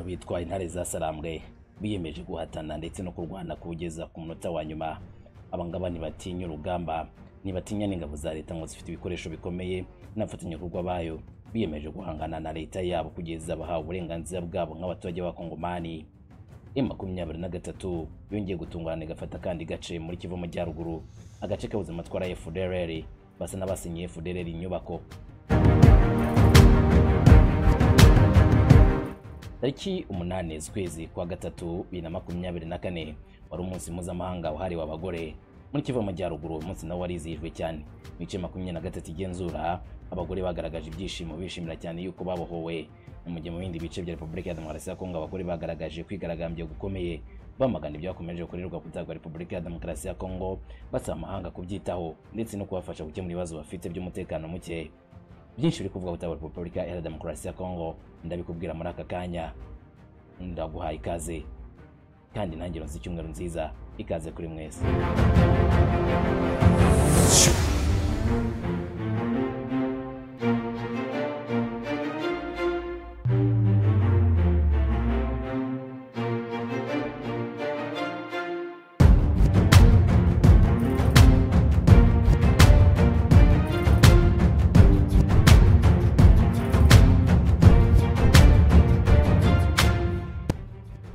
bitwa intare za sarambwe biyemeje guhatana ndetse no kurwana kuwugeza ku munota wa nyuma abangaba ntibatinya urugamba ntibatinya n'ingabo za leta ngo zifite ibikoresho bikomeye n'abafatanyabikorwa bayo biyemeje guhangana na leta yabo kugeza bahawe uburenganzira bwabo nk'abaturage b'abakongomani makumyabiri na gatatu yongeye gutungana igafata kandi gace muri kivu majyaruguru agace kabuze amatwara ya fdrr basa n'abasinyiye fdrr inyubako tariki umunani z'ukwezi kwa gatatu bibiri na makumyabiri na kane wari umunsi mpuzamahanga wahariwe abagore muri kivu amajyaruguru uwo munsi nawo warizihijwe cyane mu bice makumyabiri na gatatu igenzura abagore bagaragaje ibyishimo bishimira cyane yuko babohowe mu gihe mu bindi bice bya repubulika ya demokarasi ya kongo abagore bagaragaje kwigaragambya gukomeye bamagana ibyakomeje gukorerwa kutagwa repubulika ya demokarasi ya kongo basaba amahanga kubyitaho ndetse no kubafasha gukemura ibibazo bafite by'umutekano muke byinshi biri kuvuga gutagwa repubulika ya demokarasi ya kongo ndabikubwira muri aka kanya ndaguhaye ikaze kandi intangiriro z'icyumweru nziza ikaze kuri mwese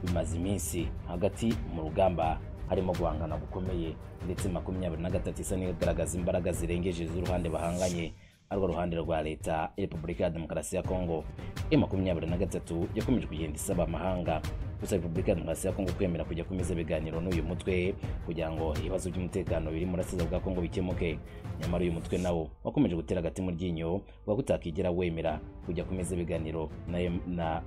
bimaze iminsi hagati mu rugamba harimo guhangana gukomeye ndetse makumyabiri na gatatu isa n'igaragaza imbaraga zirengeje z'uruhande bahanganye arwo ruhande rwa leta ya repubulika ya demokarasi ya kongo e makumyabiri na gatatu yakomeje kugenda isaba amahanga gusa repubulika ya demokarasi ya kongo kwemera kujya kumeza ibiganiro n'uyu mutwe kugira ngo ibibazo by'umutekano biri mu rasiza bwa kongo bikemuke nyamara uyu mutwe nawo wakomeje gutera agati mu ryinyo uba gutakigera wemera kujya kumeza ibiganiro na, na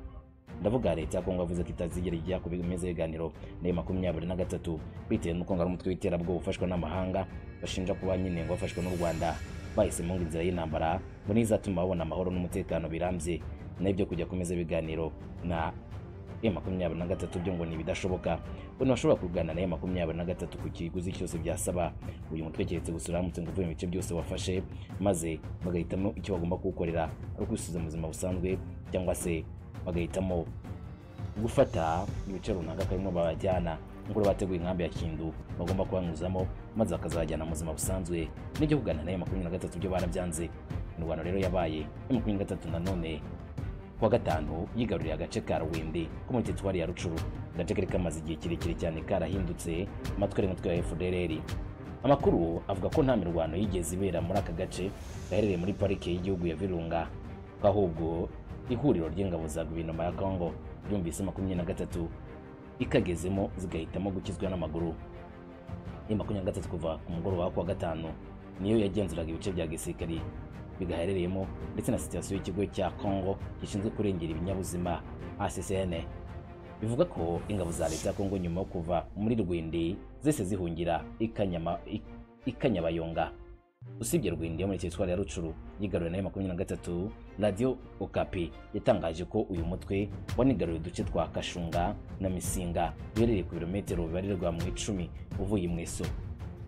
ndavuga leta ya kongo yavuze ko itazigera ijya ku bimeze ibiganiro na makumyabiri na gatatu bitewe n'uko ngo ari umutwe w'iterabwoba ufashwa n'amahanga bashinja kuba nyine ngo wafashwe n'u rwanda bahisemo ngo inzira y'intambara ngo niyo izatuma babona amahoro n'umutekano birambye n'ibyo kujya kumeza ibiganiro na e makumyabiri na gatatu byo ngo ni ibidashoboka bano bashobora kurwana na e makumyabiri na gatatu ku kiguzi cyose byasaba uyu mutwe keretse gusura uramutse ngo uvuye mu bice byose wafashe maze bagahitamo icyo bagomba kuwukorera ari kwisubiza mu buzima busanzwe cyangwa se bagahitamo gufata ibice runaka karimo babajyana nk'uko bateguye inkambi ya kindu bagomba kubanyuzamo maze bakazajyana mu buzima busanzwe n'ibyo kuganira na e makumyabiri na gatatu byo barabyanze imirwano rero yabaye e makumyabiri na gatatu nanone kuwa gatanu yigaruriye agace ka ruwindi ko muri teritwari ya rucuru agace kari kamaze igihe kirekire cyane karahindutse amatwi ari mutwe ya fdrr amakuru avuga ko nta mirwano yigeze ibera muri aka gace gaherereye muri parike y'igihugu ya virunga ahubwo ihuriro ry'ingabo za guverinoma ya kongo ryumvise makumyabiri na gatatu ikagezemo zigahitamo gukizwa n'amaguru ni makumyabiri na gatatu kuva ku mugoroba kuwa gatanu niyo yagenzuraga ibice bya gisirikari bigaherereyemo ndetse na sitasiyo y'ikigo cya kongo gishinzwe kurengera ibinyabuzima acCN bivuga ko ingabo za leta ya kongo nyuma yo kuva muri rwindi zese zihungira ikanyama ikanyabayonga usibye rwindi yo muri teritwari ya rucuru yigaruwe nayo makumyabiri na gatatu radiyo okapi yatangaje ko uyu mutwe wanigaruye uduce twa kashunga na misinga biherereye ku birometero bibarirwa mu icumi uvuye mu eso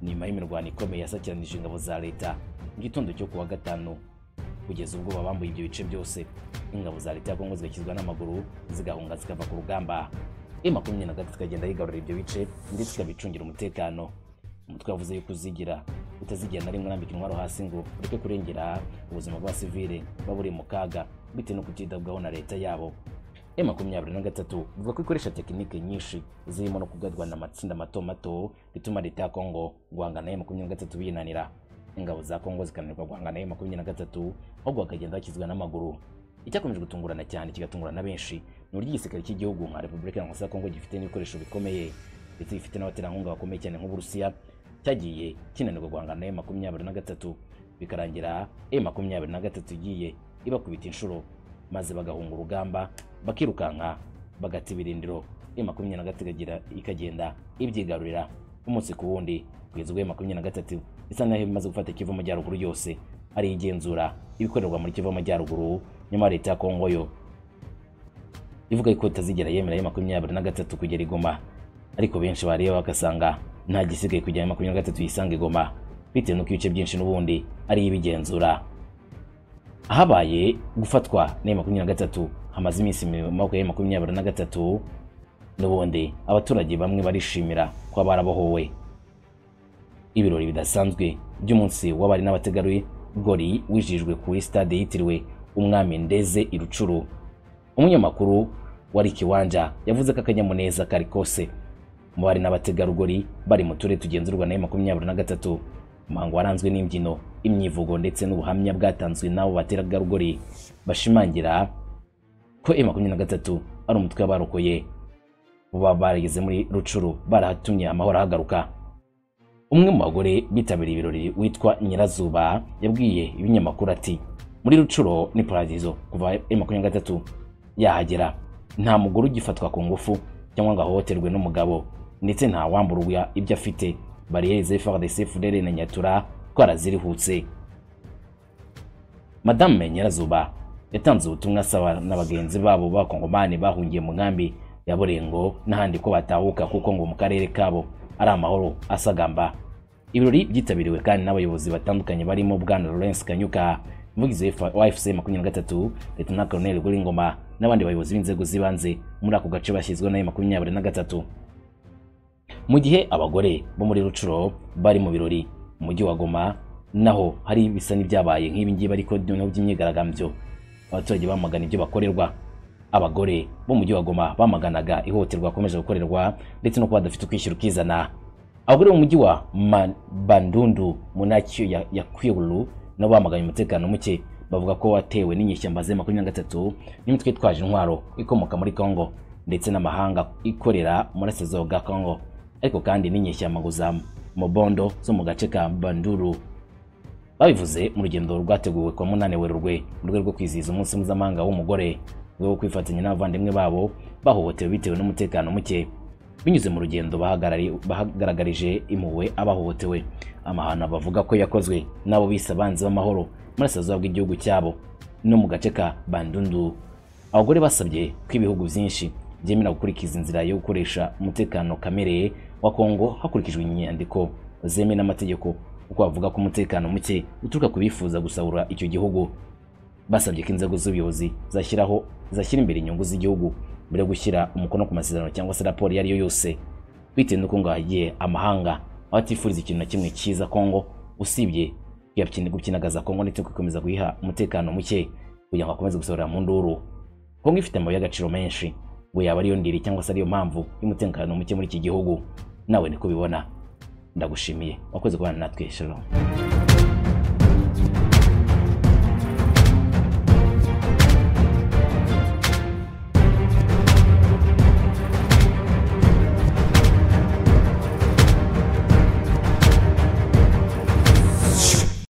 nyuma y'imirwano ikomeye yasakiranije ingabo za leta mu gitondo cyo kuwa gatanu kugeza ubwo babambuye ibyo bice byose ingabo za leta ya kongo zigakizwa n'amaguru zigahunga zikava ku rugamba e makumyabiri na gatatu ikagenda yigarurira ibyo bice ndetse ikabicungira umutekano umutwe wavuze yuko uzigira utazigira na rimwe urambika intwaro hasi ngo ureke kurengera ubuzima bw'abasivile buba buri mu kaga bitewe no kutitabwaho na leta yabo e makumyabiri na gatatu ivuga ko ikoresha tekinike nyinshi zirimo no kugadwa na matsinda mato mato bituma leta ya kongo guhangana e makumyabiri na gatatu binanira ingabo za kongo zikananirwa guhangana e makumyabiri na gatatu ahubwo bakagenda bakizwa n'amaguru icyakomeje gutungurana cyane kigatungurana na benshi ni uburyo igisirikare cy'igihugu nka repubulika ya kongo gifite n'ibikoresho bikomeye ndetse gifite n'abaterankunga bakomeye cyane nk'uburusiya cyagiye kinanirwa guhangana na e makumyabiri na gatatu bikarangira e makumyabiri na gatatu igiye ibakubita inshuro maze bagahunga urugamba bakirukanka bagata ibirindiro e makumyabiri na gatatu ikagira- ikagenda ibyigarurira umunsi ku wundi kugeza ubwo e makumyabiri na gatatu isa naho imaze gufata kivu amajyaruguru yose ari igenzura ibikorerwa muri kivu amajyaruguru nyuma leta ya kongo yo ivuga ko itazigera yemera ayo makumyabiri na gatatu kugera igoma ariko benshi bareba bagasanga nta gisigaye kujya ayo makumyabiri na gatatu yisanga igoma bitewe n'uko ibice byinshi n'ubundi ariyo ibigenzura habaye gufatwa na makumyabiri na gatatu hamaze iminsi makumyabiri makumyabiri na gatatu n'ubundi abaturage bamwe barishimira kuba barabohowe ibirori bidasanzwe by'umunsi w'abari n'abategarugori gori wijijwe kuri stade yitiriwe umwami ndeze irucuru umunyamakuru wari kiwanja yavuze ko akanyamuneza kari kose mu bari n'abategarugori bari mu turere tugenzurwa na makumyabiri na gatatu umuhango waranzwe n'imbyino imyivugo ndetse n'ubuhamya bwatanzwe n'abo bategarugori bashimangira ko e makumyabiri na gatatu ari umutwe w'abarokoye buba barageze muri rucuru barahatumye amahoro ahagaruka umwe mu bagore bitabiriye ibirori witwa nyirazuba yabwiye ibinyamakuru ati muri rucuro ni paradizo kuva e makumyabiri na gatatu yahagera nta mugore ugifatwa ku ngufu cyangwa ngo ahohoterwe n'umugabo ndetse nta wamburwa ibyo afite bariyeri zefardese furere na nyatura twarazirihutse madame nyirazuba yatanze ubutumwa asaba na bagenzi babo b'abakongomani bahungiye mu nkambi ya Burengo n'ahandi ko batahuka kuko ngo mu karere kabo ari amahoro asagamba ibirori byitabiriwe kandi n'abayobozi batandukanye barimo bwana Lawrence Kanyuka umuvugizi wa FC makumyabiri na gatatu leta na Colonel Guringoma n'abandi bayobozi b'inzego z'ibanze muri ako gace bashyizweho na makumyabiri na gatatu mu gihe abagore bo muri Rucuro bari mu birori mu mujyi wa Goma naho hari bisa n'ibyabaye nk'ibi ngibi ariko noneho by'imyigaragambyo abaturage bamagana ibyo bakorerwa abagore bo mu mujyi wa Goma bamaganaga ihohoterwa bakomeje gukorerwa ndetse no kuba badafite ukwishyura ukizana abagore bo mu mujyi wa Ma- Bandundu mu nacyo ya, ya Kwilu nabo bamaganye umutekano muke bavuga ko watewe n'inyeshyamba ze makumyabiri na gatatu n'imitwe itwaje intwaro ikomoka muri Congo ndetse n'amahanga ikorera mu burasirazuba bwa Congo ariko kandi n'inyeshyamba ngo za Mobondo zo mu gace ka Banduru babivuze mu rugendo rwateguwe kwa munane werurwe mu rwego rwo kwizihiza umunsi mpuzamahanga w'umugore mu rwego rwo kwifatanya n'abavandimwe babo bahohotewe bitewe n'umutekano muke binyuze mu rugendo bahagarari- bahagaragarije impuhwe abahohotewe amahano bavuga ko yakozwe n'abo bise abanzi b'amahoro mu burasirazuba bw'igihugu cyabo no mu gace ka bandundu abagore basabye ko ibihugu byinshi byemera gukurikiza inzira yo gukoresha umutekano kamere wa kongo hakurikijwe inyandiko zemewe n'amategeko kuko bavuga ko umutekano muke uturuka ku bifuza gusahura icyo gihugu basabye ko inzego z'ubuyobozi zashyiraho zashyira imbere inyungu z'igihugu mbere yo gushyira umukono ku masezerano cyangwa se raporo iyo ari yo yose bitewe n'uko ngo hagiye amahanga abatifuriza ikintu na kimwe cyiza Kongo usibye kuyakina- gukinagaza Kongo ndetse gukomeza kuyiha umutekano muke kugira ngo akomeze gusohora mu nduru Kongo ifite amabuye y'agaciro menshi ngo yaba ariyo ndiri cyangwa se ariyo mpamvu y'umutekano muke muri iki gihugu nawe niko ubibona ndagushimiye wakoze kubana natwe shalom